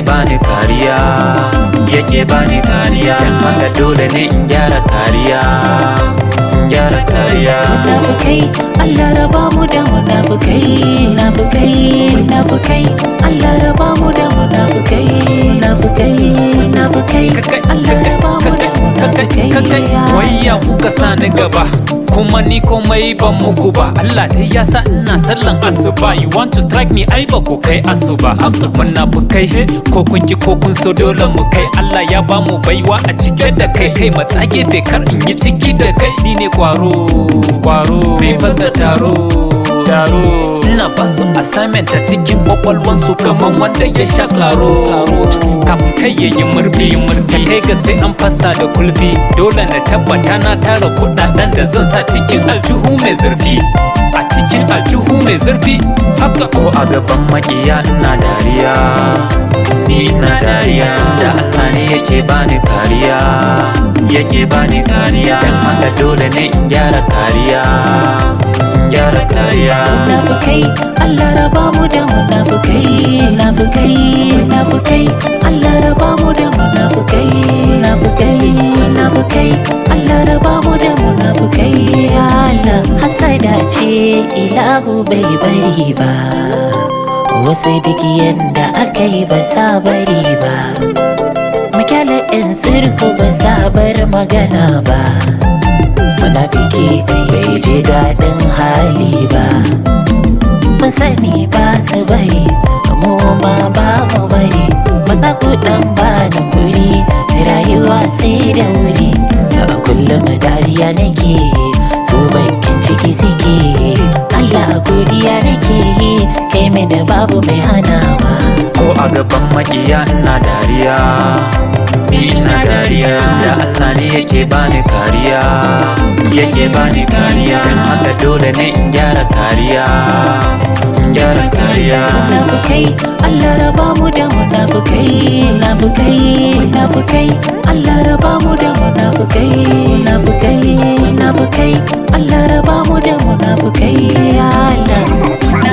bani kariya yake bani kariya dan haka dole ne in gyara kariya in gyara kariya munafukai Allah raba mu da munafukai munafukai munafukai Allah raba mu da munafukai munafukai munafukai Allah raba mu da munafukai wayya kuka sa ni gaba kuma ni komai ban muku ba Allah dai ya sa ina sallan asuba you want to strike me ai ba ku kai asuba asu munafukai he ko kun ki ko kun so dole mu kai Allah ya ba mu baiwa a cike da kai kai matsa gefe kar in yi ciki da kai ni ne kwaro kwaro mai fasa taro taro ina ba su assignment a cikin kwakwalwansu kaman wanda ya sha klaro kafin kai ya yi murfi murfi kai ga sai an fasa da kulfi dole na tabbata na tara kudaden da zan sa cikin aljihu mai zurfi a cikin aljihu mai zurfi haka ko a gaban makiya ina dariya ni ina dariya da Allah ne yake bani kariya yake bani kariya dan haka dole ne in gyara kariya in gyara kariya munafukai Allah raba mu da munafukai munafukai munafukai Allah raba mu da munafukai munafukai munafukai Allah raba mu da munafukai Allah hasada ce ilahu bai bari ba wasu duk yanda aka yi ba sa bari ba Makyala in sirku ba sa bar magana ba Munafiki bai ji daɗin hali ba Mun sani ba su bari mu ma ba mu bari Maza ku ɗan ba da guri rayuwa sai da wuri A kullum dariya nake so bakin ciki suke Allah godiya nake kai mai da babu mai hanawa ko a gaban makiya ina dariya ni ina dariya da Allah ne yake bani kariya yake bani kariya dan haka dole ne in gyara kariya in gyara kariya munafukai Allah raba mu da munafukai munafukai munafukai Allah raba mu da munafukai munafukai munafukai Allah raba mu da munafukai ya Allah